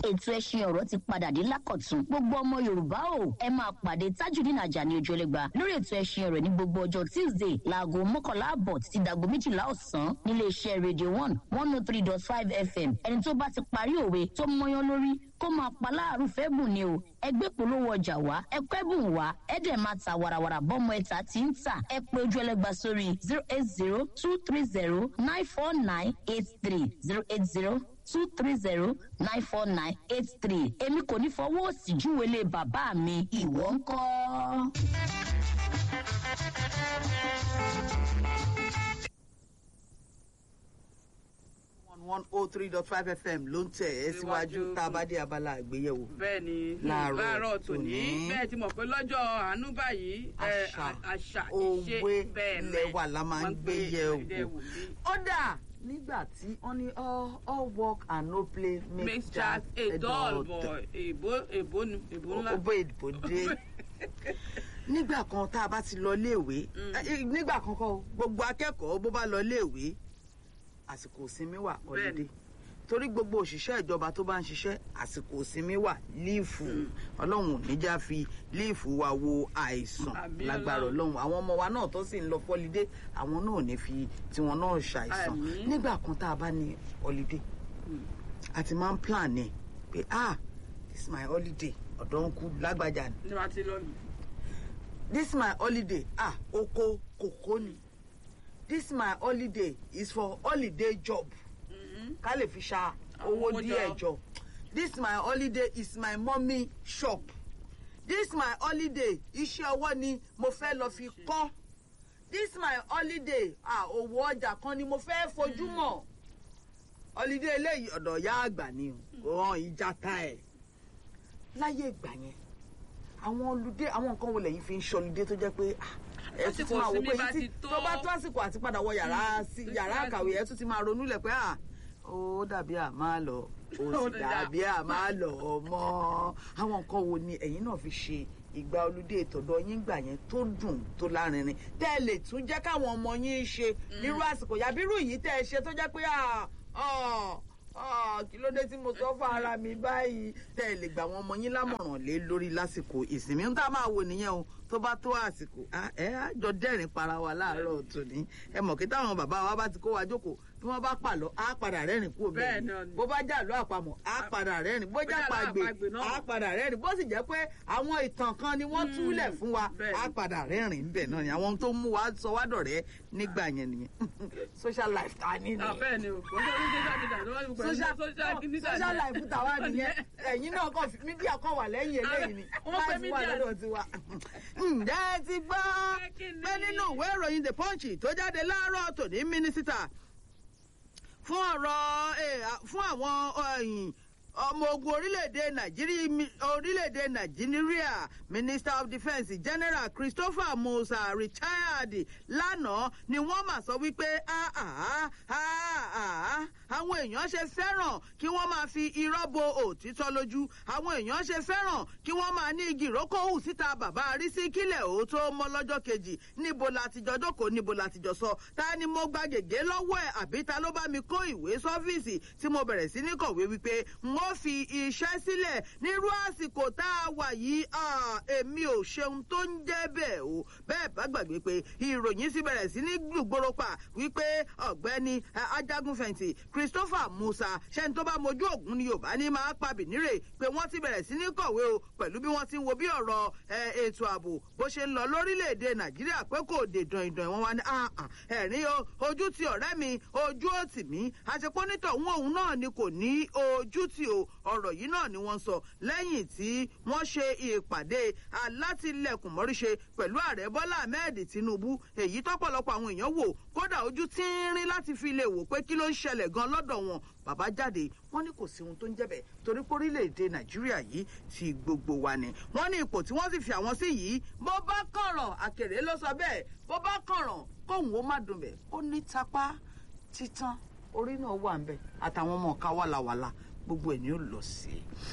ètò ẹṣin ọ̀rọ̀ ti padà dé lákọ̀tún gbogbo ọmọ yorùbá o ẹ máa pàdé tajudeen ajani ojúlẹ̀gba lórí ètò ẹṣin ọ̀rọ̀ ní gbogbo ọjọ́ tuesday láago mọ́kànlá àbọ̀ títí dàgbo méjìlá ọ̀sán nílé iṣẹ́ radio one one oh three dot five fm ẹni tó bá ti parí òwe tó mọyán lórí kó máa pa láàrú fẹ́ bùn ni o ẹgbẹ́ polówó ọjà wá ẹkọ́ ẹ̀bùn wá ẹ̀dẹ̀ máa ta warawara bọ́mọ ẹ̀ta tí ń tà ẹ pé ojú ẹlẹ́gba sórí zero eight zero two three zero nine four nine eight three zero eight zero two three zero nine four nine eight three èmi kò ní fọwọ́ òsì júwèlé bàbá mi ìwọ ń kọ́. one oh three dot five fm ló ń tẹ̀ ẹ́ síwájú tá a bá dé abala àgbéyẹ̀wò. bẹ́ẹ̀ ni Láàárọ̀ láàárọ̀ tòní tòní. bẹ́ẹ̀ ti mọ̀ pé lọ́jọ́ àánú báyìí ẹ, àṣà à- àṣà ìṣe òwe bẹ́ẹ̀ ilẹ̀ wa la máa ń gbé yẹ̀ wò. wò. ó dà nígbà tí wọ́n ní all all work and no play makes makes Jack a dull boy. boy èbó èbó nu èbó ńlá. ó bó ìdìbò dé nígbà kan tá a bá ti lọ léèwé eh, nígbà kan kọ́ o, gbogbo akẹ́kọ̀ọ́ bó bá lọ léèwé àsìkò ìsinmi wà ọ̀lẹ́dẹ̀ torí gbogbo òṣìṣẹ́ ìjọba tó bá ń ṣiṣẹ́ àsìkò ìsinmi wà líìfù ọlọ́run ò ní já fi líìfù wa wo àìsàn Àmín lágbára Ọlọ́run. ọlọ́run àwọn ọmọ wa náà tó sì ń lọ fọ́lídé àwọn náà ò ní fi tiwọn náà ṣàìsàn Àmín. nígbà kan tá a bá ní holiday àti máa ń plan ni pé ah this is my holiday ọ̀dọ́ ń kú lágbájá ni ní wàá ti lọ nù. this is my holiday ah oko kòkó ni this is my holiday is for holiday job ká lè fi ṣa owó Owó díẹ̀ jọ. jọ this my holiday is my mommy shop this my holiday iṣẹ́ ọwọ́ ni mo fẹ́ lọ fi kọ́ this my holiday ah òwò ọjà kan ni mo fẹ́ fojú mọ̀ holiday eléyìí ọ̀dọ̀ ìyá àgbà ni o kò hàn ìjà ta ẹ̀ láyé ìgbà yẹn àwọn olùdé àwọn nǹkan wo lẹ́yìn fi ń ṣọlùdé tó jẹ́ pé ah, ẹ tún ti Àsìkò máa wò pé ìsinmi bá yìí tí ti tó. tó bá tó àsìkò àti padà wọ yàrá sí yàrá àkàwé ẹ tún ti máa ronú lẹ̀ pé ah ó dàbí à máa lọ ó Ó sì dà. dàbí à máa lọ mọ́ àwọn nǹkan wo ni ẹ̀yin náà fi ṣe ìgbà olùdé ìtọ̀dọ̀ yín gbà yẹn tó dùn tó lárinrin tẹ́ ẹ lè tún jẹ́ káwọn ọmọ yín ṣe nírú àsìkò yàbírú yìí tẹ́ ẹ ṣe tó jẹ́ pé ah ah ah kí ló dé tí mo sọ fún ara mi báyìí tẹ́ ẹ lè gbà àwọn ọmọ yín lámọ̀ràn lé lórí lásìkò ìsinmi ń tá a máa wò nìyẹn o tó bá tó àsìkò ah, ẹ á jọ dẹ́rìn para wa láàárọ̀ tòní ẹ mọ̀ kí táwọn bàbá wa bá ti kó wa jókòó bí wọ́n bá pàlọ́ á padà rẹ́rìn kúrò Bẹ́ẹ̀ bẹ́ẹ̀ náà ni ni. bó bá jà lọ́ àpamọ̀ á padà rẹ́rìn bó jà Bó jà lọ́ pàgbè àpagbè náà. á padà rẹ́rìn bó sì jẹ́ pé àwọn ìtàn kan ni wọ́n túlẹ̀ fún wa bẹ́ẹ̀ á ni. padà rẹ́rìn bẹ́ẹ̀ náà ni àwọn tó mú wa sọ wá dọ̀rẹ́ nígbà yẹn nìyẹn social life ta ní Ah, nìyẹn bẹ́ẹ̀ ni o kò ń sọ social media tó wá ní pẹ̀lú social social media social ni. life tàwa nìyẹn ẹ̀yin náà kàn fi- mídíà kan wà lẹ́yìn eléyìí ni Wọ́n pè life wà mídíà lọ́dọ̀ tiwa. ǹjẹ́ ẹ ti gbọ́ Pé kí ni? pé nínú ìwé ìròyìn the punch tó jáde láàárọ̀ tòní mínísítà fún ọ̀rọ̀ eh, à- fún àwọn ẹ̀yìn ọmọ ogun orílẹ̀-èdè nàìjíríà mi- orílẹ̀-èdè nàìjíríà minister of defence general christopher musa retired lánàá ni wọ́n mà sọ wípé "Ah, ah, ah, ah, àwọn èèyàn ṣe fẹ́ràn kí wọ́n máa fi irọ́ bo òtítọ́ lójú àwọn èèyàn ṣe fẹ́ràn kí wọ́n máa ní igi ìrókò hù síta bàbá arísí kílẹ̀ ó tó mọ́ lọ́jọ́ kejì níbo la ti jọ jókòó níbo la ti jọ sọ ta ni mo gba gègé lọ́wọ́ ẹ̀ àbí ta ló bá mi kó ìwé sọ́fíìsì tí mo bẹ̀rẹ̀ sí ní kọ̀wé wípé n ó fi iṣẹ́ sílẹ̀ nírú àsìkò tá a wà yìí ah, èmi ò ṣeun tó ń jẹ́ bẹ́ẹ̀ o bẹ́ẹ̀ bá gbàgbé pé ìròyìn sì bẹ̀rẹ̀ sí ní gbùgbóró pa wípé ọ̀gbẹ́ni eh, ajagunfẹ̀yìntì christopher musa ṣẹ́ni tó bá mojú ògùn ni yorùbá ní máa pa bìnírè pé wọ́n ti bẹ̀rẹ̀ sí ní kọ̀wé o pẹ̀lú bí wọ́n ti ń wo bí ọ̀rọ̀ eh, ètò ààbò bó ṣe ń lọ lórílẹ̀‐èdè nàìjíríà pé kò dé dàn-ìdàn wọn wá ní "Ah, ah, ẹ̀rín o ojú ti ọ̀rẹ́ mi ojú ò tì mí àṣepọ́nítọ̀ òun òun náà ni kò ní ojú tì o ọ̀rọ̀ yìí náà ni wọ́n sọ lẹ́yìn tí wọ́n ṣe ìpàdé alátìlẹ̀kùn mọ́ríṣe pẹ̀lú ààrẹ bọ́lá ahmed tinubu èyí tọ́pọ̀lọpọ̀ àwọn èèyàn wò kódà ojú tínrín láti fi lè wò pé kí ló ń ṣẹlẹ̀ gan lọ́dọ̀ wọn bàbá jáde wọ́n ní kò sí ohun tó ń jẹ́bẹ̀ torí pé orílẹ̀-èdè nàìjíríà yìí ti gbogbo wa ni wọ́n ní ipò tí wọ́n sì fi àwọn sí yìí bó bá kànràn àkèrè ló sọ bẹ́ẹ̀ bó bá kànràn kóhùn ó má dùn bẹ́ẹ̀ ó ní tapá títan orí náà wà ń bẹ̀ àtàwọn ọmọ ọ̀ka wàlàwàlà gbogbo ẹ̀ ni ó lọ sí i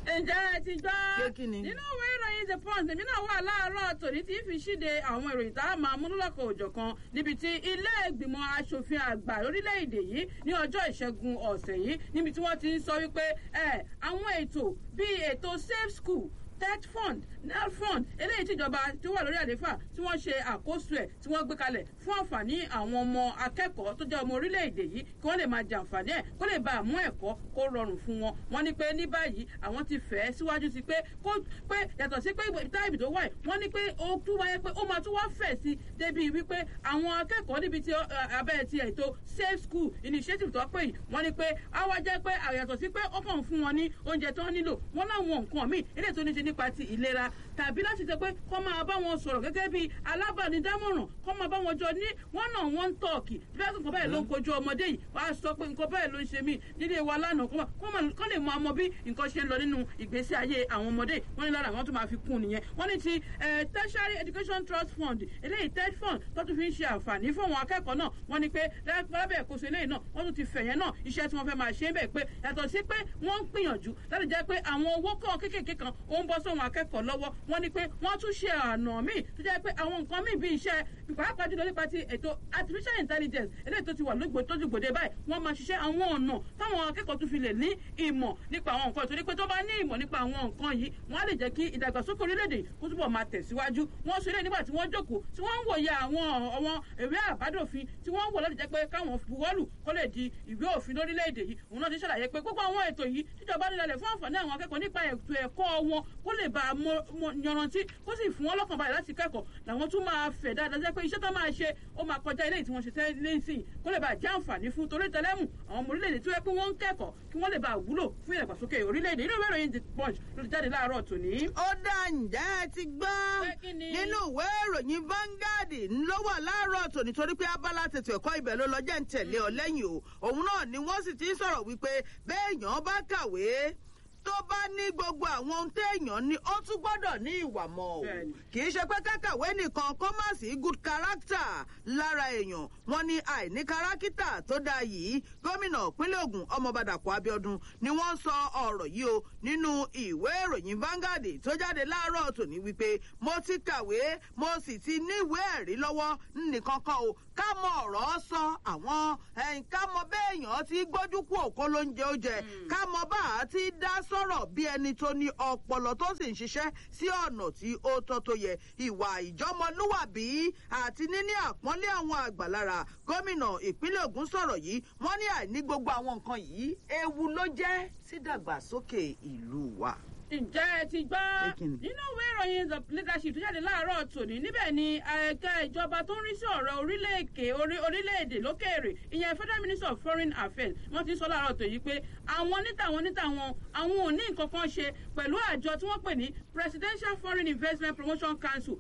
ǹjẹ́ ẹ ti gbọ́. Ṣé kí ni? nínú ìwé ìròyìn the punch èmi náà wà láàárọ̀ tòní tí fi ṣíde àwọn ìròyìn tá a máa mú lọ́kọ̀ òjọ̀ kan níbi tí ilé ìgbìmọ̀ asòfin àgbà lórílẹ̀‐èdè yìí ní ọjọ́ ìṣẹ́gun ọ̀sẹ̀ yìí níbi tí wọ́n ti ń sọ wípé ẹ àwọn ètò bíi ètò safe school tech fund nel fund eléyìí tíjọba tó wà lórí àlééfà tí wọ́n ṣe àkóso ẹ̀ tí wọ́n gbé kalẹ̀ fún àǹfààní àwọn ọmọ akẹ́kọ̀ọ́ tó jẹ́ ọmọ orílẹ̀-èdè yìí kí wọ́n lè máa jẹ àǹfààní ẹ̀ kó lè bá àmú ẹ̀kọ́ kó rọrùn fún wọn wọ́n ní pé ní báyìí àwọn ti fẹ́ síwájú sí pé kó pé yàtọ̀ sí pé táìbì tó wà yìí wọ́n ní pé ó tún wáyé pé ó máa tún wá fẹ̀ sí débi wípé àwọn akẹ́kọ̀ọ́ níbi tí abẹ́ ti ètò safe school initiative tó pè yìí wọ́n ní pé á wá jẹ́ pé àyàtọ̀ sí pé ó kàn fún wọn ní oúnjẹ tó ń nílò wọ́n láwọn nǹkan míì eléyìí tó ní ṣe nípa ti ìlera tàbí láti sọ pé kọ́ máa bá wọn sọ̀rọ̀ gẹ́gẹ́ bí alábàánidámọ̀ràn kọ́ máa bá wọn jọ ní wọ́n náà wọ́n ń tọ̀ọ̀kì bí wọ́n nǹkan báyìí ló ń kojú ọmọdé yìí wàá sọ pé nǹkan báyìí ló ń ṣe mí nílé wa lánàá kọ́ lè mọ ọmọ bí nǹkan ṣe ń lọ nínú ìgbésí ayé àwọn ọmọdé wọ́n ní lára àwọn tó máa fi kún nìyẹn wọ́n ní ti tertiary education trust fund eléyìí ted fund tó tún fi ń ṣe àǹfààní fún àwọn akẹ́kọ̀ọ́ náà wọ́n ní pé lábẹ́ ìkóso eléyìí náà wọ́n tún ti fẹ̀yẹ́ náà iṣẹ́ tí wọ́n fẹ́ máa ṣe é bẹ̀ pé yàtọ̀ sí pé wọ́n ń gbìyànjú láti jẹ́ pé àwọn owó kan kéékèèké kan ó ń bọ́ sọ́wọ́n akẹ́kọ̀ọ́ lọ́wọ́ wọ́n ní pé wọ́n tún ṣe ọ̀nà míì tó jẹ́ pé àwọn nǹkan míì bíi iṣẹ́ pàápàá jùlọ nípa ti ètò artificial intelligence eléyìí tó ti wà lóògbé tó dùgbòde báyìí wọ́n máa ṣiṣẹ́ àwọn ọ̀nà táwọn akẹ́kọ̀ọ́ tún fi lè ní ìmọ̀ nípa àwọn nǹkan ìtorí pé tó bá ní ìmọ̀ nípa àwọn nǹkan yìí wọ́n á lè jẹ́ kí ìdàgbàsókè orílẹ̀-èdè kó túbọ̀ máa tẹ̀síwájú wọ́n sọ eléyìí nígbà tí wọ́n jókòó tí wọ́n ń wòye àwọn àwọn ìwé àbádòfin tí wọ́n ń wò láti jẹ́ pé káwọn buwọ́lù kó lè di ìwé òfin lórílẹ̀-èdè yìí òun náà ti ṣàlàyé pé gbogbo àwọn ètò yìí tíjọba nílẹ̀ fún àǹfààní àwọn akẹ́kọ̀ọ́ nípa ètò ẹ̀kọ́ wọn kó lè bá a yanrantí kó sì fún wọn lọ́kàn balẹ̀ láti kẹ́kọ̀ọ́ làwọn tún máa fẹ̀ dáadáa jẹ́ pé iṣẹ́ tó máa ṣe ó máa kọjá ilé tí wọ́n ṣe tẹ́lẹ̀ sí kó lè bá a jẹ́ àǹfààní fún torí tẹlẹ́mù àwọn ọmọ orílẹ̀-èdè tó yẹ pé wọ́n ń kẹ́kọ̀ọ́ kí wọ́n lè bá a wúlò fún ìdàgbàsókè orílẹ̀-èdè inú ìwé ìròyìn the punch ló ti jáde láàárọ̀ tòní. ó dá ǹjẹ́ ẹ ti gbọ́ Pé kí ni? nínú ìwé ìròyìn Vanguard ló wà láàárọ̀ tòní torí pé abala tètè ẹ̀kọ́ ibẹ̀ ló lọ jẹ́ ń tẹ̀lé ọ lẹ́yìn o òun náà ni wọ́n sì ti ń sọ̀rọ̀ wípé béèyàn bá kàwé tó bá ní gbogbo àwọn ohun téèyàn ní ó tún gbọ́dọ̀ ní ìwà mọ́ o Bẹ́ẹ̀ni. kì í ṣe pé kákàwé nìkan kó má sí good character lára èèyàn wọn ní àìní kárákítà tó dáa yìí gómìnà ìpínlẹ̀ Ògùn ọmọọba Dàpọ̀ Abíọ́dún ni wọ́n sọ ọ̀rọ̀ yìí o nínú ìwé ìròyìn Vanguard tó jáde láàárọ̀ tòní wípé mo ti kàwé mo sì ti níwèé ẹ̀rí lọ́wọ́ nìkan kan o ká mọ ọ̀rọ̀ sọ àwọn ẹ̀yìn ká mọ béèyàn ti gbójú kú òkó ló ń jẹ ó jẹ ká mọ bá a ti dá sọ̀rọ̀ bí ẹni tó ní ọpọlọ tó sì ń ṣiṣẹ́ sí ọ̀nà tí ó tọ́ tó yẹ ìwà ìjọmọlúwàbí àti níní àpọ́nlé àwọn àgbàlára gómìnà ìpínlẹ̀ Ògùn sọ̀rọ̀ yìí wọ́n ní àìní gbogbo àwọn nǹkan yìí ewu ló jẹ́ sídàgbàsókè ìlú wa. ǹjẹ́ ẹ ti gbọ́ Pé kí ni? nínú ìwé ìròyìn the leadership tó jáde láàárọ̀ tòní níbẹ̀ ni ẹ̀ka ìjọba tó ń rí sí ọ̀rọ̀ orílẹ̀-èdè orí- orílẹ̀-èdè lókèèrè ìyẹn federal minister of foreign affairs wọ́n ti sọ láàárọ̀ tòní pé àwọn níta àwọn níta wọn àwọn ò ní nǹkan kan ṣe pẹ̀lú àjọ tí wọ́n pè ní presidential foreign investment promotion council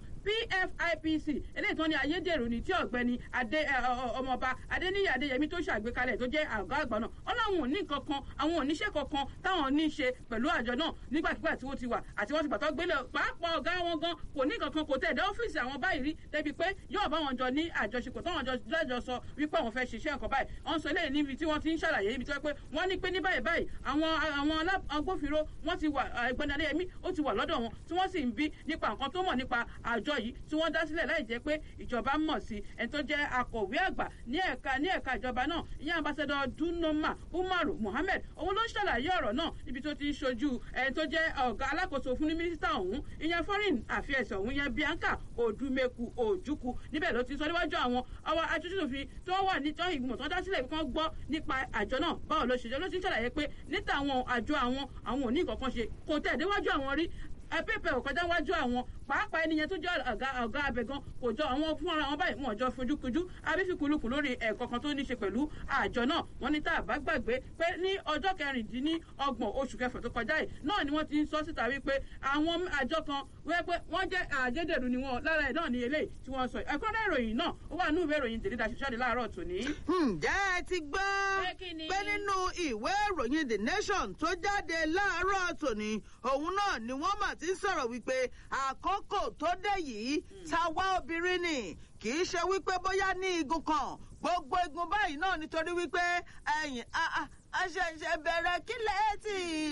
pfipc eléyìí tó ní ayédèrú ni tí ọ̀gbẹ́ni adé ẹ, ọ- ọ- ọmọọba adéníyí adéyẹmí tó ṣàgbékalẹ̀ tó jẹ́ àgọ́ àgbà náà wọn làwọn ò ní nǹkan kan àwọn oníṣẹ́ kankan táwọn ní í ṣe pẹ̀lú àjọ náà nígbàkigbà tí wọ́n ti wà àti wọ́n ti gbàtọ́ gbélé pàápàá ọ̀gá wọn gan kò ní nǹkan kan kò tẹ̀ dé ọ́fíìsì àwọn báyìí rí débi pé yóò bá wọn jọ ní àjọṣepọ̀ táwọn jọ lọ́jọ́ sọ wípé àwọn fẹ́ ṣiṣẹ́ nǹkan báyìí wọ́n sọ eléyìí níbi tí wọ́n ti ń ṣàlàyé ibi tí wọ́n pé wọ́n ní pé ní báyìí báyìí àwọn àwọn alá- agbófinró wọ́n ti wà ẹgbẹ́ni adéyẹmí ó ti wà lọ́dọ̀ wọn tí wọ́n sì ń bí nípa nǹkan tó mọ̀ nípa àjọ yìí tí wọ́n dá sílẹ̀ láì jẹ́ pé ìjọba mọ̀ sí ẹni tó jẹ́ akọ̀wé àgbà ní ẹ̀ka ní ẹ̀ka ìjọba náà ìyẹn ambassador dunoma umaru mohammed òun ló ń ṣàlàyé ọ̀rọ̀ náà níbi tó ti ń ṣojú ẹni tó jẹ́ ọ̀gá alákòóso fún ní mínísítà ọ̀hún ìyẹn foreign affairs ọ̀hún ìyẹn bianca odumeku ojukwu níbẹ̀ ló ti sọ níwájú àwọn ọwọ́ aṣojúṣòfin tó wà ní tó ìgbìmọ̀ tó dá sílẹ̀ kan gbọ́ nípa àjọ náà báwo ló ṣe jẹ́ ló ti ń ṣàlàyé pé níta àwọn àjọ àwọn àwọn ò ní nǹkan kan ṣe kò tẹ̀ déwájú àwọn rí pépè ò kọjá wájú àwọn pàápàá ẹni yẹn tó jẹ́ ọ̀gá ọ̀gá abẹ gan kò jọ àwọn fúnra wọn báyìí wọn jọ fojúkojú abífikùlùkù lórí ẹ̀kọ́ kan tó ní ṣe pẹ̀lú àjọ náà wọ́n ní tá a bá gbàgbé pé ní ọjọ́ kẹrìndínlọ́gbọ̀n oṣù kẹfà tó kọjá yìí náà ni wọ́n ti ń sọ síta wípé àwọn àjọ kan wẹ́ pé wọ́n jẹ́ àjẹdẹ̀rù ni wọn lára ẹ̀ náà ní eléyìí tí wọ́n sọ ẹ̀kọ́rẹ́ ìròyìn náà ó wà nínú ìwé ìròyìn tèlé daṣẹ́ láàárọ̀ tòní. ǹjẹ́ ẹ ti gbọ́ Pé kí ni? pé nínú ìwé ìròyìn the nation tó jáde láàárọ̀ tòní òun náà ni wọ́n mà ti ń sọ̀rọ̀ wípé àkókò tó dé yìí tàwa obìnrin ni kì í ṣe wípé bóyá ní igun kan gbogbo igun báyìí náà nítorí wípé ẹ̀yìn a- a- a ṣẹ̀ṣẹ̀ bẹ̀rẹ̀ kílẹ̀ tí ì rí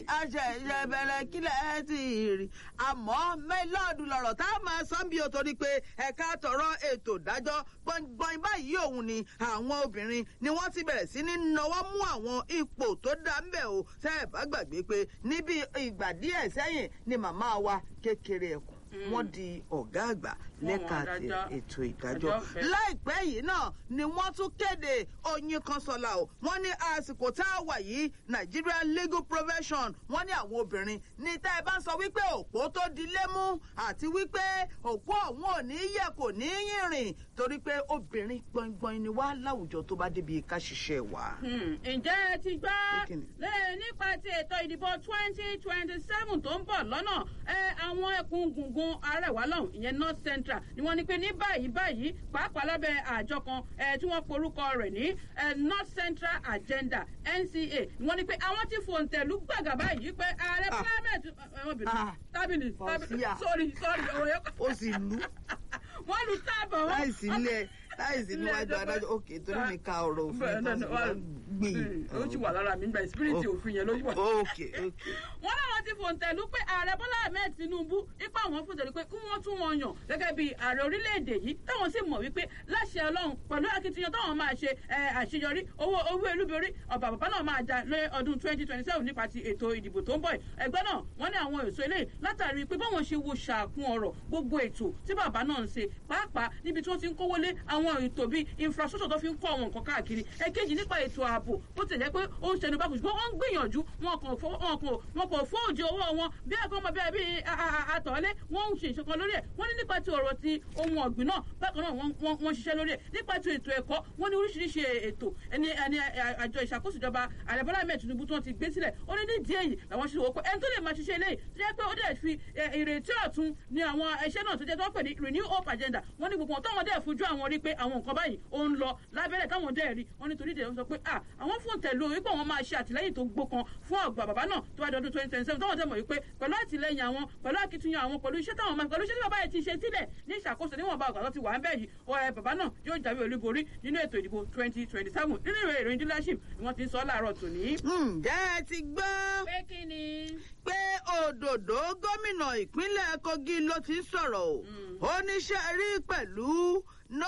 aṣẹ̀ṣẹ̀ bẹ̀rẹ̀ kílẹ̀ ti rí àmọ́ mẹ́lọ́ọ̀dù lọ̀rọ̀ tá a máa sọ bí o torí pé ẹ̀ka tọ̀rọ̀ ètò ìdájọ́ gbọ̀ngbọ̀n báyìí òun ni àwọn obìnrin ni wọ́n ti bẹ̀rẹ̀ sí ní nawọ́ mú àwọn ipò tó dá ń bẹ̀ o tẹ́ ẹ̀ bá gbàgbé pé níbi ìgbà díẹ̀ sẹ́yìn ni màmá wa kékeré ẹ̀kọ́ wọ́n di ọ̀gá àgbà lẹ́ka Wọ́n ti adájọ́. ètò ìdájọ́ Ẹjọ́ fẹ́. láìpẹ́ yìí náà ni wọ́n tún kéde oyin kan sọ̀la o wọ́n ní àsìkò tá a wà yìí Nigeria legal profession wọ́n ní àwọn obìnrin ní tá ẹ bá ń sọ wípé òpó tó di lémú àti wípé òpó ọ̀hún ò ní yẹ kò ní yìnrìn torí pé obìnrin gbọ̀ngbọ̀n ni wá láwùjọ tó bá débi ká ṣiṣẹ́ wa. Hmm, ǹjẹ́ ẹ ti gbọ́ Kíni? lẹ́yìn nípa ti ètò ìdìbò twenty twenty seven tó ń bọ̀ lọ́nà ẹ àwọn ẹkùn gungun arẹwà lọ́hùn ìyẹn north central ni wọ́n ní pé ní báyìí báyìí pàápàá lábẹ́ àjọ kan ẹ tí wọ́n porúkọ rẹ̀ ní ẹ north central agenda NCA ni wọ́n ní pé àwọn ti fòǹtẹ̀lú gbàgà báyìí pé ààrẹ Ah. parliament ẹ wọ́n bìnú Ah. tábìlì tábìlì Fausia. sorry sorry ọ̀rọ̀ yẹn kọ́ ó sì lù wọ́n lu táàbọ̀ wọn. láìsí ilé láìsí níwájú adájọ́ òkè torí mi ka ọ̀rọ̀ òfin tó ń bá gbìn. ó ti wà lára mi gba ìsípírìtì Oh. òfin yẹn ló wà. òkè òkè. wọ́n láwọn ti fòǹtẹ̀lú pé ààrẹ bọ́lá ahmed tinubu ipa àwọn fòǹtẹ̀lú pé kí wọ́n tún wọn yàn gẹ́gẹ́ bí ààrẹ orílẹ̀-èdè yìí táwọn sì mọ̀ wípé láṣẹ ọlọ́run pẹ̀lú akitiyan táwọn máa ṣe ẹ, àṣeyọrí owó owó elúborí ọ̀bà bàbá náà máa jà lé ọdún twenty twenty seven nípa ti ètò ìdìbò tó ń bọ̀ yìí. ẹgbẹ́ náà wọ́n ní àwọn èso eléyìí látàrí pé báwọn ṣe wo ṣàkún ọ̀rọ̀ gbogbo ètò tí bàbá náà ń ṣe pàápàá níbi tí wọ́n ti ń kówó lé àwọn ètò bíi infrastructure tó fi ń kọ́ àwọn nǹkan káàkiri ẹ̀kejì nípa ètò ààbò bó tilẹ̀ jẹ́ pé ó ń ṣẹnu bákùn ṣùgbọ́n wọ́n ń gbìyànjú wọn kò fọ́ wọn kò wọn kò fóòjì owó wọn bí ẹ̀kọ́ ọmọ bíi bíi àtọ̀lé wọ́n ń ṣe ìṣọ̀kan lórí ẹ̀ wọ́n ní nípa ti ọ̀rọ̀ ti ohun ọ̀gbìn náà bákan náà wọ́n- wọ́n wọ́n ṣiṣẹ́ lórí ẹ̀ nípa ti ètò ẹ̀kọ́ wọ́n ní oríṣiríṣi ètò ẹni ẹni àjọ ìṣàkóso ìjọba ààrẹ bọ́lá ahmed tinubu tí wọ́n ti gbé sílẹ̀ ó ní nídìí èyí làwọn ṣe wò pé ẹni tó lè máa ṣiṣẹ́ eléyìí tó jẹ́ pé ó dẹ̀ fi ẹ, ìrètí ọ̀tun ní àwọn iṣẹ́ náà tó jẹ́ tó ń pè ní renew hope agenda wọ́n ní gbogbo wọn táwọn dẹ̀ fojú àwọn rí pé àwọn nǹkan báyìí ó ń lọ lábẹ́rẹ̀ táwọn dẹ̀ rí wọ́n nítorí ìdè sọ pé à àwọn fún tẹ̀lé wípé àwọn máa ṣe àtìlẹ́yìn tó gbókan fún ọgbà bàbá náà tó wá di ọdún twenty twenty seven táwọn dẹ̀ mọ̀ wípé pẹ̀lú àtìlẹ́yìn àwọn pẹ̀lú akitiyan àwọn pẹ̀lú iṣẹ́ táwọn máa pẹ̀lú iṣẹ́ tí bàbá yẹn ti ṣe sílẹ̀ ní ìṣàkóso níwọ̀n bá ọ̀gá tó ti wà ń bẹ̀ yìí ọ ẹ bàbá náà yóò jáwé olúborí nínú ètò ìdìbò twenty twenty seven nínú ìwé ìròyìn dealership ni wọ́n ti ń sọ láàárọ̀ tòní. ǹjẹ́ ẹ ti gbọ́ pé kí ni. pé òdòdó gómìnà ìpínlẹ̀ kogi ló ti ń sọ̀rọ̀ o oníṣẹ́ rí pẹ̀lú no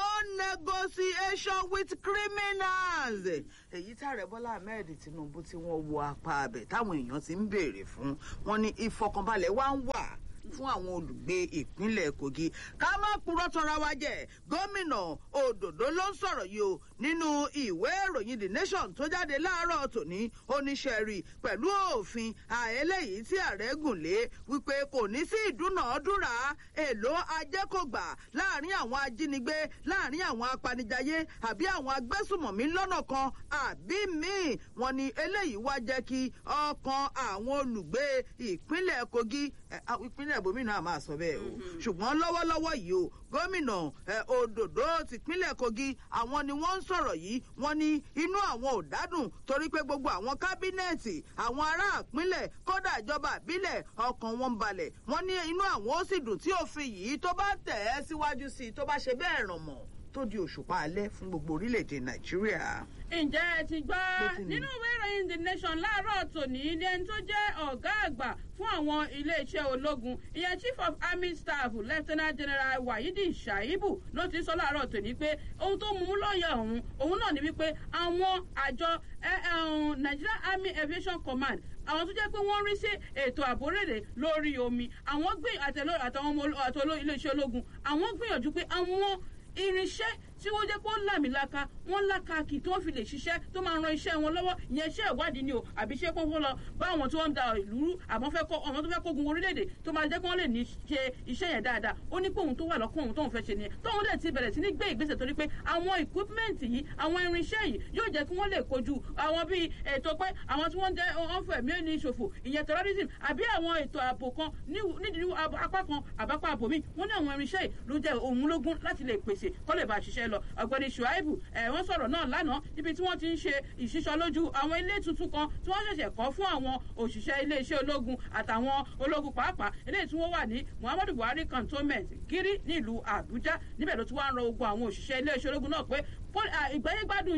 negotiation with criminals èyí tààrẹ bọ́lá ahmed tinubu tí wọ́n wo apá abẹ táwọn èèyàn ti ń béèrè fún wọn ní ìfọkànbalẹ̀ wá ń wà fún àwọn olùgbé ìpínlẹ̀ kogi ká má purọ́ tọra wa jẹ gómìnà òdòdó ló ń sọ̀rọ̀ yìí o nínú ìwé ìròyìn the nation tó jáde láàárọ̀ tòní oníṣẹ́rí pẹ̀lú òfin àẹlẹ́yìí tí ààrẹ gùn lé wípé kò ní sí ìdúnàádúrà èlò ajẹ́kọ̀gbà láàrin àwọn ajínigbé láàrin àwọn apanijayé àbí àwọn agbésùmọ̀mí lọ́nà kan àbí míì wọn ni eléyìí wá jẹ́ kí ọkàn àwọn olùgbé ìpínlẹ̀ kogi ẹ, a- ìpínlẹ̀ ibòmínà máa sọ bẹ́ẹ̀ o ṣùgbọ́n lọ́wọ́lọ́wọ́ yìí o gómìnà ẹ, òdòdó tìpínlẹ̀ kogi àwọn ni wọ́n ń sọ̀rọ̀ yìí wọ́n ní inú àwọn ò dádùn torí pé gbogbo àwọn kábínẹ̀tì àwọn ará ìpínlẹ̀ kódà ìjọba ìbílẹ̀ ọkàn wọn ń balẹ̀ wọ́n ní inú àwọn ó sì dùn tí òfin yìí tó bá tẹ̀ ẹ́ síwájú sí i tó bá ṣe bẹ́ẹ̀ ràn mọ́ tó di òṣùpá alẹ́ fún gbogbo orílẹ̀-èdè nàìjíríà. ǹjẹ́ ẹ ti gbọ́ Bó ti ní. nínú ìwé ìròyìn the nation láàárọ̀ tòní ní ẹni tó jẹ́ ọ̀gá àgbà fún àwọn iléeṣẹ́ ológun ìyẹn chief of army staff lieutenant general wahidi shaibu ló ti sọ láàárọ̀ tòní pé ohun tó mú lọ́ọ̀yà òun òun náà ni wípé àwọn àjọ ẹ, ẹ, um, nigerian army aviation command àwọn tó jẹ́ pé wọ́n rí sí ètò àbórèrè lórí omi àwọn gbé àtẹló àtàwọn ọmọ oló- àtọló iléeṣẹ́ ológun àwọn gbìyànjú pé àwọn irinṣẹ́ tí wọ́n jẹ́ pé ó làmìlaka wọ́n lákàkì tó fi lè ṣiṣẹ́ tó máa ran iṣẹ́ wọn lọ́wọ́ ìyẹn iṣẹ́ ìwádìí ni o àbí iṣẹ́ kókó lọ bá àwọn tí wọ́n ń da ìlú rú àmọ́ fẹ́ kọ́ àwọn tó fẹ́ kógun orílẹ̀-èdè tó máa jẹ́ kí wọ́n lè ní ṣe iṣẹ́ yẹn dáadáa ó ní pé òun tó wà lọ́kàn òun tóun fẹ́ ṣe nìyẹn tóun dẹ̀ ti bẹ̀rẹ̀ sí ní gbé ìgbésẹ̀ torí pé àwọn equipment yìí àwọn irinṣẹ́ yìí yóò jẹ́ kí wọ́n lè kojú àwọn bíi ètò pé àwọn tí wọ́n ń jẹ́ ọ̀fẹ́ mi ní ìṣòfò ìyẹn terrorism àbí àwọn ètò ààbò kan ní- nídìí ab- apá kan àbápá àbò mi wọ́n ní àwọn irinṣẹ́ yìí ló jẹ́ òun lógún láti lè pèsè kó lè bá a ṣiṣẹ́ lọ ọ̀gbẹ́ni shuaibu ẹ̀ wọ́n sọ̀rọ̀ náà lánàá níbi tí wọ́n ti ń ṣe ìṣísọ lójú àwọn ilé tuntun kan tí wọ́n ṣẹ̀ṣẹ̀ kọ́ fún àwọn òṣìṣẹ́ iléeṣẹ́ ológun àtàwọn ológun pàápàá eléyìí tí wọ́n wà ní muhammadu buhari cantonment kiri nílùú àbújá níbẹ̀ ló ti wá ń rọ ogun àwọn òṣìṣẹ́ iléeṣẹ́ ológun náà pé pol- à, ìgbáyégbádùn yín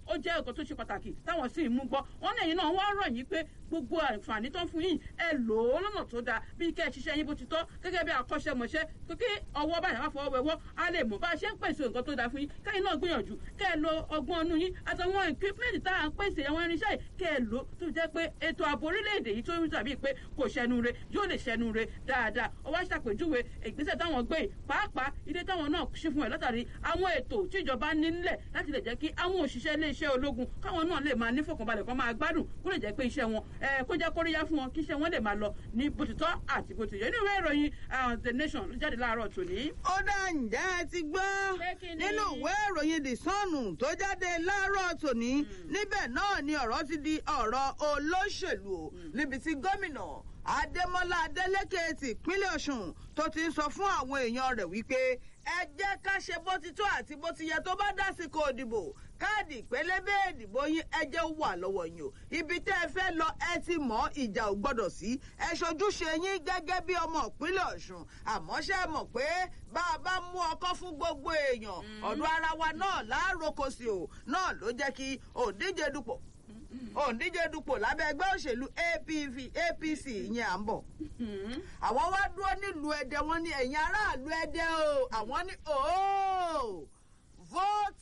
ó jẹ́ nǹkan tó ṣe pàtàkì táwọn sì ń mú gbọ́ wọ́n ní ẹ̀yin náà wọ́n rọ̀ yín pé gbogbo àǹfààní tó ń fún yín ẹ lò ó lọ́nà tó dáa bí kẹ́ ẹ ṣiṣẹ́ yín bó ti tọ́ gẹ́gẹ́ bí akọ́ṣẹ́mọṣẹ́ pé kí ọwọ́ báyìí má fọwọ́ wẹwọ́ á lè mọ̀ bá a ṣe ń pèsè nǹkan tó dáa fún yín kẹ́yìn náà gbìyànjú kẹ́ ẹ lo ọgbọ́n ọnú yín àtàwọn equipment tá à ń pèsè àwọn irinṣẹ́ yìí kẹ́ ẹ lò tó jẹ́ pé ètò ààbò orílẹ̀-èdè yìí tó ń tàbí pé kò ṣẹnu re yóò lè ṣẹnu re dáadáa ó wá ṣàpèjúwe ìgbésẹ̀ táwọn gbé yìí pàápàá ilé táwọn náà ṣí fún ẹ látàrí àwọn ètò tí ìjọba ní nílẹ̀ láti lè jẹ́ kí àwọn òṣìṣẹ́ iléeṣẹ́ ológun káwọn náà lè máa nífọ̀kànbalẹ̀ kan máa gbádùn kó lè jẹ́ pé iṣẹ́ wọn kó jẹ́ kóríyá fún wọn kí iṣẹ́ wọn lè máa lọ ní bó ti tọ́ àti bó ti yẹ nínú ìwé ìròyìn the nation ló jáde láàárọ̀ tòní. ó dá ǹjẹ́ ẹ ti gbọ́ Pé kí ni? nínú ìwé ìròyìn the sun tó jáde láàárọ̀ tòní níbẹ̀ náà ni ọ̀rọ̀ ti di ọ̀rọ̀ olóṣèlú o níbi tí gómìnà adémọlá adélékè tìpínlẹ̀ ọ̀ṣun tó ti ń sọ fún àwọn èèyàn rẹ̀ wípé ẹ jẹ́ ká ṣe bó ti tó àti bó ti yẹ tó bá dásìkò òdìbò káàdì pélébé ìdìbò yín ẹ jẹ́ wà lọ́wọ́ yín o ibi tẹ́ ẹ fẹ́ lọ ẹ ti mọ̀ ìjà ò gbọ́dọ̀ sí ẹ ṣojúṣe yín gẹ́gẹ́ bí ọmọ ìpínlẹ̀ ọ̀ṣun àmọ́ ṣe é mọ̀ pé bá a bá mú ọkọ́ fún gbogbo èèyàn ọ̀dọ̀ ara wa náà láàárọ̀kọ sí o náà ló jẹ́ kí òǹdíje dupò òǹdíje dupò lábẹ́ ẹgbẹ́ òṣèlú APV APC yẹn à ń bọ̀ àwọn wá dúró nílùú ẹdẹ wọn ní ẹ̀yin aráàlú ẹdẹ o àwọn ní ooo vote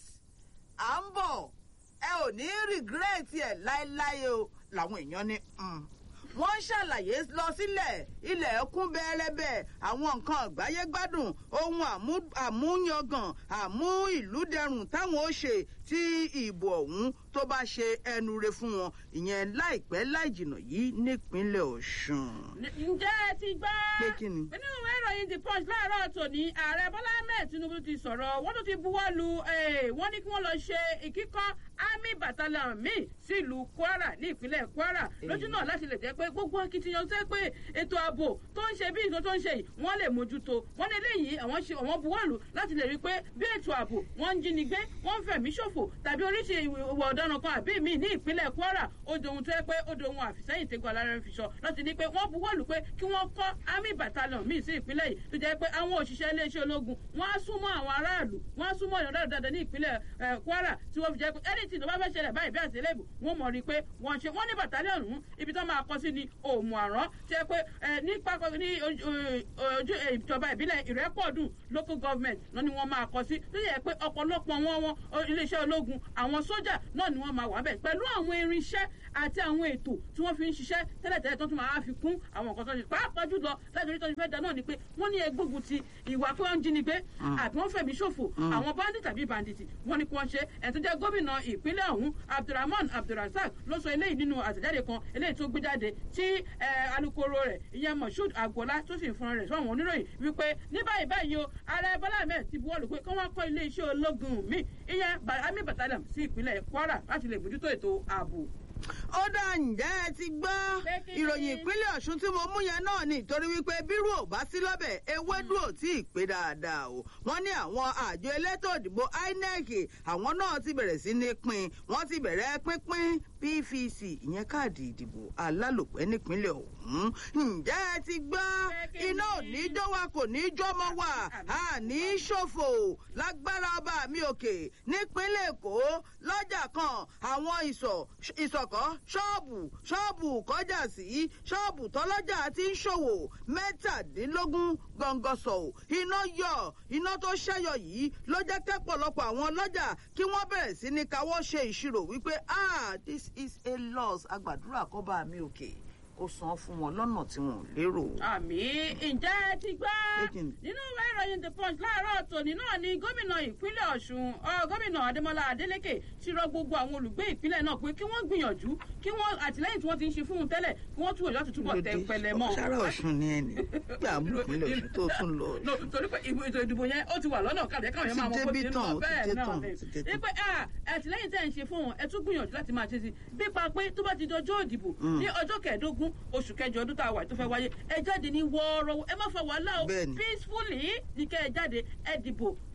à ń bọ̀ ẹ ò ní rìgírẹ́ẹ̀tì ẹ̀ láéláé o làwọn èèyàn ní "Mm." wọ́n ń ṣàlàyé lọ sílẹ̀ ilẹ̀ kún bẹ́ẹ̀rẹ́bẹ́ àwọn nǹkan àgbáyé gbádùn ohun àmú- àmúyangàn àmú ìlú dẹrùn táwọn ó ṣe tí ìbò ọ̀hún tó bá ṣe ẹnu re fún wọn ìyẹn láìpẹ́ láìjìnà yìí nípínlẹ̀ ọ̀ṣun. ǹjẹ́ ẹ ti gbọ́. Pé kí ni? nínú ìwé ìròyìn the punch láàárọ̀ tòní ààrẹ bọ́lá ahmed tinubu ti sọ̀rọ̀ wọ́n tún ti buwọ́ lu eh, wọ́n ní kí wọ́n lọ ṣe ìkíkọ́ army battalion míì sílùú kwara ní ìpínlẹ̀ kwara lójú náà láti lè jẹ́ pé gbogbo akitiyan tẹ́ pé ètò ààbò tó ń ṣe bí nǹkan tó ń ṣe yìí wọ́n lè mójútó wọ́n ní eléyìí àwọn ṣe àwọn buwọ́ lù láti lè rí i pé bí ètò ààbò wọ́n ń jínigbé wọ́n ń fẹ̀mí ṣòfò tàbí oríṣi ìwà ọ̀daràn kan àbí míì ní ìpínlẹ̀ kwara ó dohun tó yẹ pé ó dohun àfìsẹ́yìn tẹ́gbọ́ alára fi sọ láti ní pé wọ́n buwọ́ lù pé kí wọ́n kọ́ army battalion míì sí ìpínlẹ̀ yìí tó jẹ́ pé àwọn òṣìṣẹ́ iléeṣẹ́ ológun wọ́n á súnmọ́ àwọn aráàlú wọ́n á súnmọ́ ìyọ̀n dáadáa ní ìpínlẹ̀ eh, kwara tí wọ́n fi jẹ́ pé anything tó bá fẹ́ ṣẹlẹ̀ báyìí bí àtìlẹ́bù wọ́n mọ̀ rí i pé wọ́n ṣe wọ́n ní battalion ọ̀hún ibi tó máa kọ́ sí ní òmù àrán tí ẹ pé eh, ní pápá ní ojú ojú, eh, ìjọba ìbílẹ̀ ìrẹ́pọ̀dùn local government náà ni wọ́n máa kọ́ sí tó yẹ pé ọ̀pọ̀lọpọ̀ wọn wọn o- iléeṣẹ́ ológun àwọn sójà náà ni wọ́n máa wà bẹ́ẹ̀ pẹ̀lú àwọn irinṣẹ́ àti àwọn ètò tí wọ́n fi ń ṣiṣẹ́ tẹ́lẹ̀tẹ́lẹ̀ tó tún máa fi kún àwọn nǹkan tó ń ṣe pàápàá jùlọ láti orí tó ń fẹ́ da náà ni pé wọ́n ní egbógun ti ìwà pé wọ́n ń jínigbé àbí wọ́n fẹ̀mí ṣòfò àwọn bandit tàbí bandit wọ́n ní kí wọ́n ṣe ẹ̀ tó jẹ́ gómìnà ìpínlẹ̀ ọ̀hún abdulrahman abdulrasaq ló sọ eléyìí nínú àtẹ̀jáde kan eléyìí tó gbé jáde tí eh, alukoro rẹ̀ ìyẹn moshood agboola tó sì ń fúnra rẹ̀ sọ́wọ́n oníròyìn wípé ní báyìí báyìí o ààrẹ bọ́lá ahmed ti buwọ́lù pé kí wọ́n kọ́ iléeṣẹ́ ológun míì ìyẹn Ba- army battalion sí ìpínlẹ̀ kwara láti lè mójútó ètò ààbò. ó dá ǹjẹ́ ẹ ti gbọ́ Pé kí ni? ìròyìn ìpínlẹ̀ ọ̀ṣun tí mo mú yẹn náà ni torí wípé bírú ò bá sí lọ́bẹ̀ ewédú ò tí ì pé dáadáa o wọ́n ní àwọn àjọ elétò òdìbò inec àwọn náà ti bẹ̀rẹ̀ sí ní pín wọ́n ti bẹ̀rẹ̀ pínpín pvc ìyẹn káàdì ìdìbò alálòpẹ́ nípínlẹ̀ ọ̀hún ǹjẹ́ ẹ ti gbọ́ Pé kí iná ò ni? ní jó wa kò ní jọmọ wa a ní ṣòfò lágbára ọba mi òkè nípínlẹ̀ èkó lọ́jà kan àwọn ìsọ̀ ìsọ̀kọ́ ṣọ́ọ̀bù ṣọ́ọ̀bù kọjá sí ṣọ́ọ̀bù tọ́lọ́jà ti ń ṣòwò mẹ́tàdínlógún gọ̀ǹgọ̀sọ̀ iná yọ iná tó ṣẹ́yọ yìí ló jẹ́ kẹ́pọ̀lọpọ̀ àwọn ọlọ́jà kí wọ́n bẹ̀rẹ̀ sí ní káwọ́ ṣe ìṣirò wípé ah this is a loss agbàdúrà kọ́ba mi òkè kó san fún wọn lọ́nà tí wọn ò lérò. àmì ǹjẹ́ ẹ ti gbọ́ Taken. nínú ìwé ìròyìn the punch láàárọ̀ tòní náà ni gómìnà ìpínlẹ̀ ọ̀ṣun ọ, gómìnà adémọlá adélèké ti rọ gbogbo àwọn olùgbé ìpínlẹ̀ náà pé kí wọ́n gbìyànjú kí wọ́n àtìlẹ́yìn tí wọ́n ti ń ṣe fún un tẹ́lẹ̀ kí wọ́n túwò láti túbọ̀ tẹ pẹlẹ mọ́. sára ọ̀ṣun ni ẹni gbà mú ìpínlẹ̀ ọ̀ṣun tó tún lọ. no torí pé ìbò ètò ìdìbò yẹn ó ti wà lọ́nà kàdé káwọn yẹn máa mọ Ó ti bó ti débí ń tán, lọ ó ti bẹ́ẹ̀ dé náà tán, ni ó ti dé tán. wípé ah, àtìlẹ́yìn tẹ̀ ń ṣe fún wọn ẹ tún gbìyànjú láti máa ṣe sí pípa pé tó bá ti dọjọ́ ìdìbò ní ọjọ́ kẹẹ̀ẹ́dógún oṣù kẹjọ ọdún tá a wà tó fẹ́ wáyé ẹ jáde ní wọ́ọ́rọ́wọ́ ẹ má fa wàhálà o Bẹ́ẹ̀ni. peacefully ní kẹ́ ẹ jáde ẹ dìbò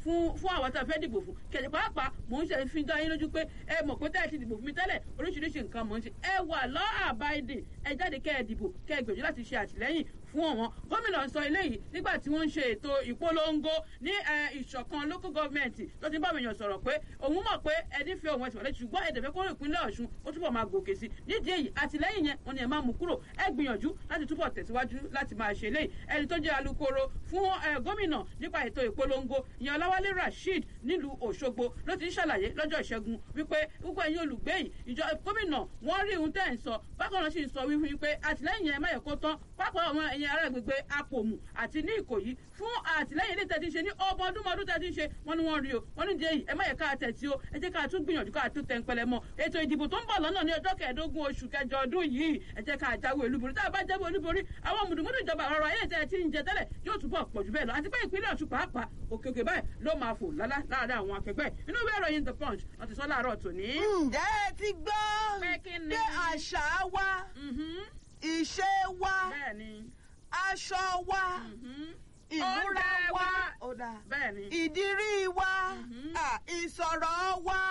fún fún àwọn tá a fẹ́ dìbò fún kẹ̀lẹ́ pàápàá mò ń ṣe fi dá yín lójú pé ẹ mọ̀ pé tẹ́lẹ̀ ti dìbò fún mi tẹ́lẹ̀ oríṣiríṣi nǹkan mò ń ṣe ẹ wà lọ́ àbáyédè ẹ jáde kẹ́ ẹ dìbò kẹ́ ẹ gbìyànjú láti ṣe àtìlẹ́yìn fún ọ̀wọ́n gómìnà sọ eléyìí nígbà tí wọ́n ń ṣe ètò ìpolongo ní ìṣọ̀kan local government tó ti ń bá àwọn èèyàn sọ̀rọ̀ pé òun mọ̀ pé ẹni fi òun ẹ̀sìn wọlé ṣùgbọ́n ẹ̀dẹ̀fẹ́ kóró ìpínlẹ̀ ọ̀ṣun ó túbọ̀ máa gòkè sí nídìí èyí àtìlẹ́yìn yẹn wọn ni ẹ máa mú kúrò ẹ gbìyànjú láti túbọ̀ tẹ̀síwájú láti máa ṣe eléyìí ẹni tó jẹ́ alukoro fún gómìnà nípa ètò ìpolongo ìyẹn ọláwálé rasheed nílùú òṣogbo ló ti ń ṣàlàyé lọ́jọ́ ìṣẹ́gun wípé gbogbo ẹ̀yin olùgbé yìí ìjọ gómìnà wọ́n rí ohun tẹ́ ń sọ bákan náà sì ń sọ wípé àtìlẹ́yìn yẹn má yẹ kó tán pápá àwọn ẹ̀yin ará gbègbè apòmù àti ní ìkòyí fún àtìlẹ́yìn ilé tẹ̀tí ṣe ní ọmọ ọdún mọ́ọdún tẹ̀tí ṣe wọ́n ní wọ́n rí o wọ́n ní díẹ̀ yìí ẹ má yẹ ká tẹ̀tí o ẹ jẹ́ ká tún gbìyànjú ká tún tẹ̀ ń pẹlẹ mọ́ ètò ìdìbò tó ń bọ̀ lọ́nà ní ọjọ́ kẹẹ̀ẹ́dógún oṣù kẹjọ ọdún yìí ẹ jẹ́ ká jáwé olúborí tá a bá jáwé olúborí àwọn mùdùmùdù ìjọba ọ̀rọ̀ ayé tẹ̀ ti ń jẹ tẹ́lẹ̀ yóò túbọ̀ pọ̀ jù bẹ́ẹ̀ lọ àti pé ìpínlẹ̀ ọ̀ṣun pàápàá òkèkè báyìí ló máa fò lálá láàárín àwọn akẹgbẹ́ inú ìwé ìròyìn the punch wọ́n ti sọ láàárọ̀ tòní. ǹjẹ́ ẹ ti gbọ́ Pé kí ni? pé àṣà wa Mhm. ìṣe wa bẹ́ẹ̀ ni aṣọ wa Mhm. ìmúra Oúnjẹ wa wa. ó dáa bẹ́ẹ̀ ni ìdírí wa Mhm. ah, ìsọ̀rọ̀ wa.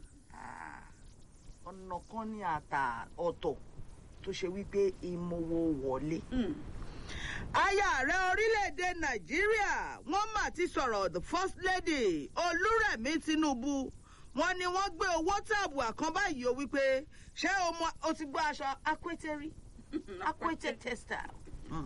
Ah, ọ̀nà kan ní àtà ọ̀tọ̀ tó ṣe wípé ìmọ̀wó wọlé. Mm. aya ààrẹ orílẹ̀-èdè nàìjíríà wọ́n mà ti sọ̀rọ̀ the first lady olúrẹ̀mí tinubu wọ́n ní wọ́n gbé owó tààbùà kan báyìí o wípé ṣé o mọ o ti gbọ́ aṣọ akwétẹ́rí akwétẹ́ textile. Mm.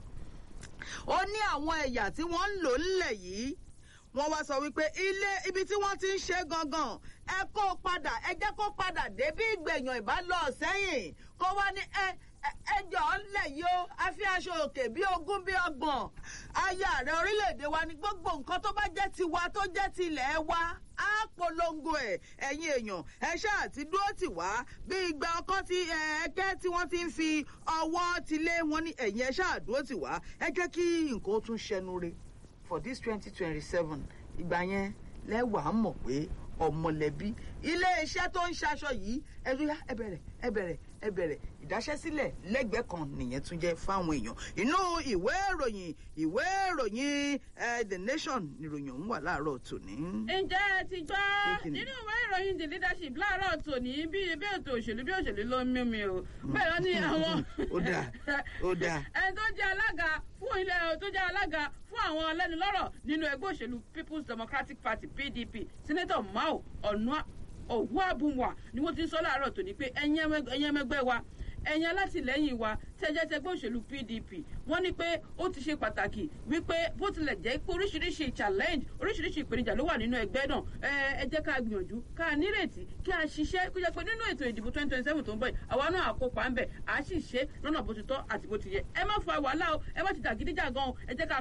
ó ní àwọn ẹ̀yà tí wọ́n ń lò ńlẹ̀ yìí wọ́n wá sọ wípé ilé ibi tí wọ́n ti ń ṣe gangan ẹ kó o padà ẹ jẹ́ kó padà dé bí ìgbẹ̀yàn ìbálò sẹ́yìn kó wá ní ẹ ẹjọ́ ńlẹ̀ yìí ó a fi aṣọ òkè bí ogún bí ọgbọ̀n aya ààrẹ orílẹ̀-èdè wa ní gbogbo nǹkan tó bá jẹ́ tiwa tó jẹ́ tilẹ̀ wa á polongo ẹ̀ ẹ̀yin èèyàn ẹ ṣáà ti dúró tì wá bí ìgbà ọkọ tí ẹ̀ẹ́kẹ́ tí wọ́n ti ń fi ọwọ́ tilé wọn ní ẹ̀yìn ẹ ṣáà dúró tì wá ẹ jẹ́ kí nǹkan ó tún ṣẹnu re for this twenty twenty seven ìgbà yẹn lẹ́wàá mọ̀ pé ọmọlẹ́bí iléeṣẹ́ tó ń ṣaṣọ yìí ẹ̀rúyà ẹ bẹ̀rẹ̀ ẹ bẹ̀rẹ̀ ẹ bẹ̀rẹ̀ ìdáṣẹ́sílẹ̀ lẹ́gbẹ̀ẹ́ kan nìyẹn tún jẹ́ fáwọn èèyàn inú ìwé ìròyìn ìwé ìròyìn the nation nìròyìn ọ̀hún wà láàárọ̀ tòní. ǹjẹ́ ẹ ti gbọ́ Kí ni? nínú ìwé ìròyìn the leadership láàárọ̀ tòní bí bí ètò òṣèlú bí òṣèlú ló ń mímí o bẹ́ẹ̀ lọ ní àwọn. Ó dáa, ó dáa. ẹni tó jẹ́ alága fún ilé tó jẹ́ alága fún àwọn lẹ́nulọ́rọ̀ nínú ẹgbẹ́ òṣèlú people's democratic party pdp senator mao ọ̀nà òwú àbúwà ni wọ́n ti ń sọ láàárọ̀ tòní pé ẹ̀yin ẹmẹg- ẹ̀yin ẹmẹgbẹ́ wa ẹ̀yin alátìlẹ́yìn wa tẹ́jẹ́ tẹgbẹ́ òṣèlú pdp wọ́n ní pé ó ti ṣe pàtàkì wípé bó tilẹ̀ jẹ́ pé oríṣiríṣi challenge oríṣiríṣi ìpèníjà ló wà nínú ẹgbẹ́ náà ẹ ẹ jẹ́ ká gbìyànjú ká nírètí kí a ṣiṣẹ́ kó jẹ́ pé nínú ètò ìdìbò twenty twenty seven tó ń bọ̀ yìí àwa náà àkópa ń bẹ̀ à á sì ṣe lọ́nà bó ti tọ́ àti bó ti yẹ ẹ má fa wàhálà o ẹ má ti dàgídíjà gan o ẹ jẹ́ ká